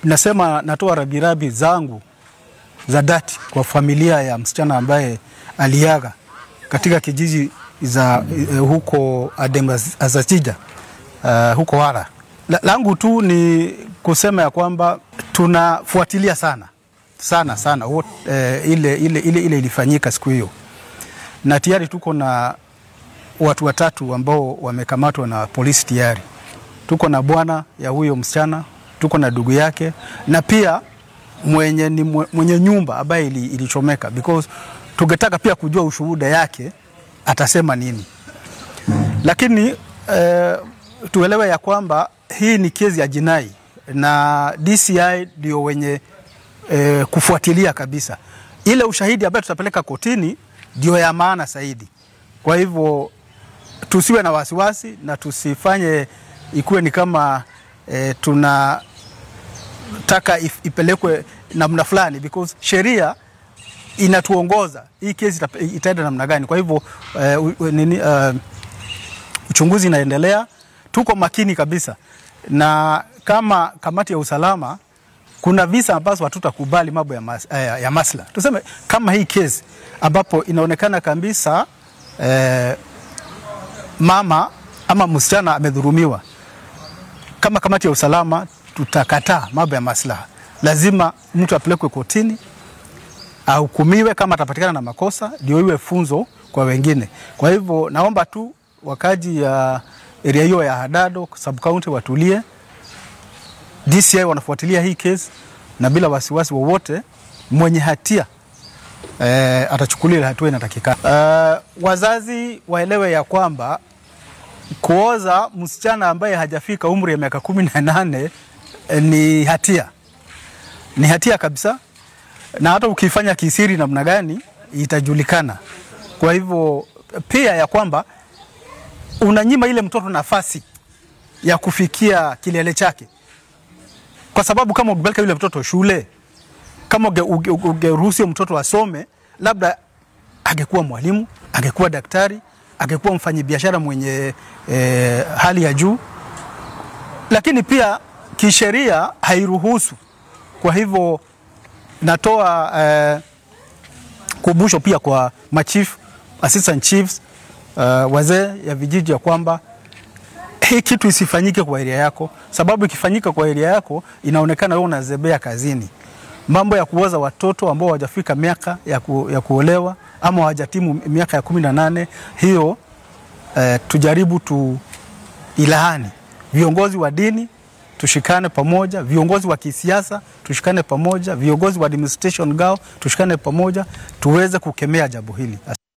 nasema natoa rabirabi zangu za dhati kwa familia ya msichana ambaye aliaga katika kijiji za uh, huko Adem Azachija uh, huko Wara. La, langu tu ni kusema ya kwamba tunafuatilia sana sana sana what, uh, ile, ile, ile, ile ilifanyika siku hiyo, na tayari tuko na watu watatu ambao wamekamatwa na polisi tayari. Tuko na bwana ya huyo msichana, tuko na ndugu yake na pia mwenye, ni mwenye nyumba ambaye ili, ilichomeka because tungetaka pia kujua ushuhuda yake atasema nini, lakini eh, tuelewe ya kwamba hii ni kesi ya jinai na DCI ndio wenye eh, kufuatilia kabisa. Ile ushahidi ambayo tutapeleka kotini ndio ya maana zaidi. Kwa hivyo tusiwe na wasiwasi na tusifanye ikuwe ni kama eh, tunataka ipelekwe namna fulani because sheria inatuongoza hii kesi itaenda namna gani. Kwa hivyo uh, nini, uh, uchunguzi inaendelea, tuko makini kabisa, na kama kamati ya usalama kuna visa ambazo hatutakubali mambo ya, mas, uh, ya masla. Tuseme kama hii kesi ambapo inaonekana kabisa uh, mama ama msichana amedhurumiwa, kama kamati ya usalama tutakataa mambo ya maslaha. Lazima mtu apelekwe kotini ahukumiwe kama atapatikana na makosa, ndio iwe funzo kwa wengine. Kwa hivyo naomba tu wakaji ya area hiyo ya Hadado sub county watulie. DCI wanafuatilia hii kesi na bila wasiwasi wowote, mwenye hatia eh, atachukuliwa hatua inatakikana. Uh, wazazi waelewe ya kwamba kuoza msichana ambaye hajafika umri ya miaka kumi na nane eh, ni hatia, ni hatia kabisa na hata ukifanya kisiri namna gani itajulikana. Kwa hivyo pia ya kwamba unanyima ile mtoto nafasi ya kufikia kilele chake, kwa sababu kama ukipeleka yule mtoto shule, kama ungeruhusu mtoto asome, labda angekuwa mwalimu, angekuwa daktari, angekuwa mfanyabiashara mwenye eh, hali ya juu, lakini pia kisheria hairuhusu. Kwa hivyo natoa eh, kumbusho pia kwa machief, assistant chiefs uh, wazee ya vijiji ya kwamba hii kitu isifanyike kwa area yako, sababu ikifanyika kwa area yako inaonekana wewe unazebea kazini. Mambo ya kuoza watoto ambao hawajafika miaka ya, ku, ya kuolewa ama hawajatimu miaka ya kumi na nane hiyo eh, tujaribu tu ilahani viongozi wa dini tushikane pamoja, viongozi wa kisiasa tushikane pamoja, viongozi wa administration gao tushikane pamoja, tuweze kukemea jambo hili.